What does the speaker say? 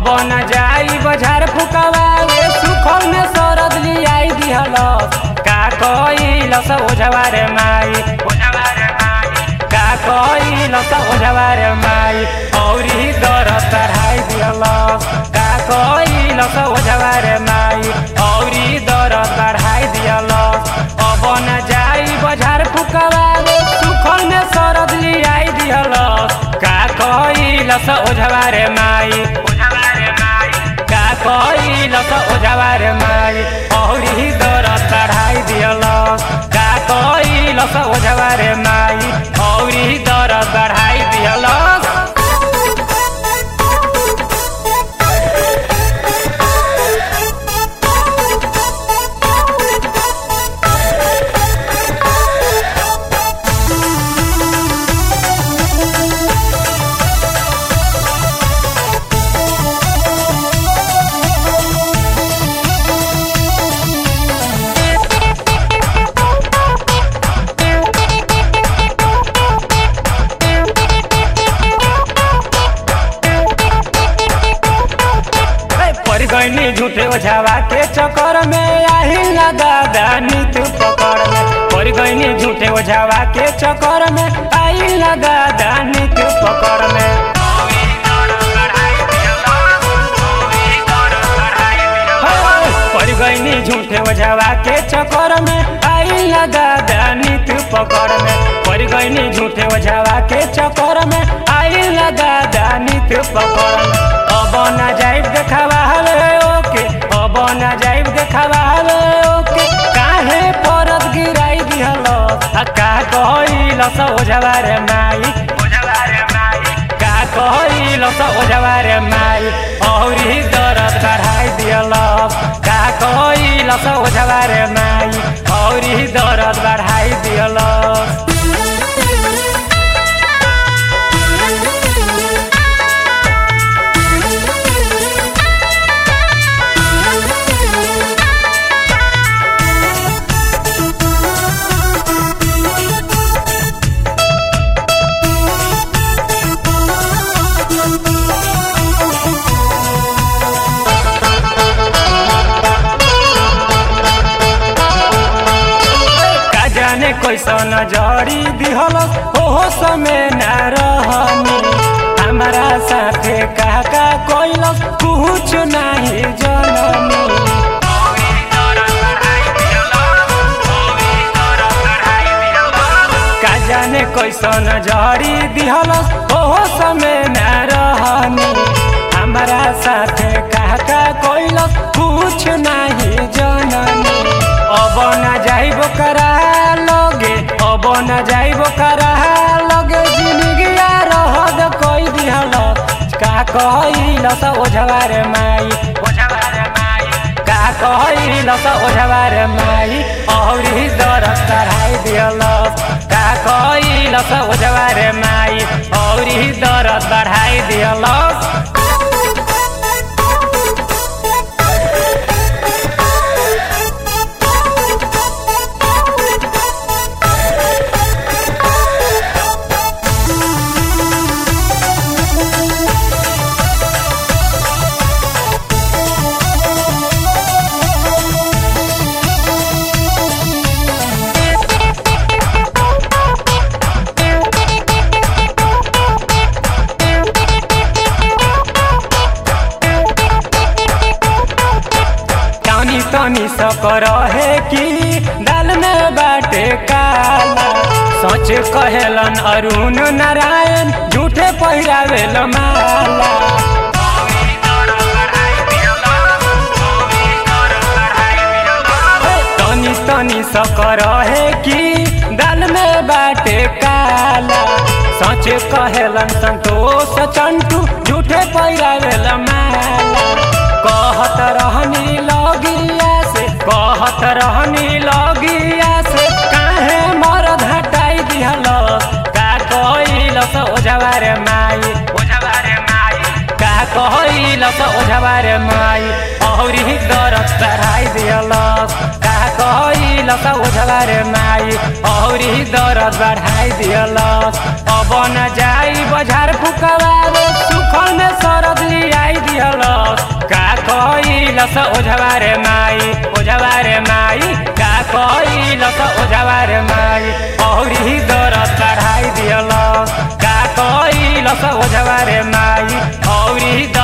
अब न जाई बजार फुकवावे सुखल में सरद लियाई दिहलस का कइलस ओझवार माई ओझवार माई का कइलस ओझवार माई औरी दर चढ़ाई दिहलस का कइलस ओझवार माई औरी दर चढ़ाई दिहलस अब न जाई बजार फुकवावे सुखल में सरद लियाई दिहलस का कइलस ओझवार माई ओझवार माई का कइलस ओझवार माई औरी दर चढ़ाई दिहलस का कइलस ओझवार माई औरी दर बढ़ाई दिहलस पड़ गईनी झूठे ओझावा के चक्कर में आही ना दादा नीत पकड़ में पड़ गईनी झूठे ओझावा के चक्कर में आई ना दादा नीत पकड़ में पड़ गईनी झूठे ओझावा के चक्कर में आई ना दादा नीत पकड़ में पड़ गईनी झूठे ओझावा के चक्कर में आई ना दादा नीत पकड़ में अब ना जाइब देखावा हवे ओके अब ना जाइब देखावा हवे ओके काहे परत गिराई दिहल आ का कहिलस ओझवार माई ओझवार माई का कहिलस ओझवार माई औरी दरद बढ़ाई दिहलस का कहिलस ओझवार माई औरी दरद बढ़ाई दिहलस का जाने कैसन जड़ी दिहल ओहो समय ना रहनी हमारा साथे का का कैलस कुछ नहीं जननी का जाने कैसन जड़ी दिहल ओहो समय ना रहनी हमारा साथे का का कैलस कुछ नहीं जननी अब न जाइब करा लगे अब न जाइब करा लगे जिंदगिया रहद कई दिहल का कहिलस ओझवार माई ओझवार माई का कहिलस ओझवार माई औरी दरद चढ़ाई दिहलस का कहिलस ओझवार माई औरी दरद बढ़ाई दिहलस तनी तनी सकर है कि दाल में बाटे काला सच कहेलन अरुण नारायण झूठे पहिरावेल माला तनी तनी सकर है कि दाल में बाटे काला सच कहेलन संतोष चंटू झूठे पहिरावेल माला कहत रहनी लगिया से कहत रहनी लगिया से काहे मरद हटाई दिहल का कइलस ओझवार माई ओझवार माई का कहलस ओझवा रे माई औरी दरद बढ़ाई दियलस का कहलस ओझवा रे माई औरी दरद बढ़ाई दियलस अब न जाई बजार फुकवावे सुखल में सरद लियाई दियलस का कहलस ओझवा रे माई ओझवा रे माई का कहलस ओझवा रे माई औरी दरद बढ़ाई दियलस का कहलस ओझवा रे माई औरी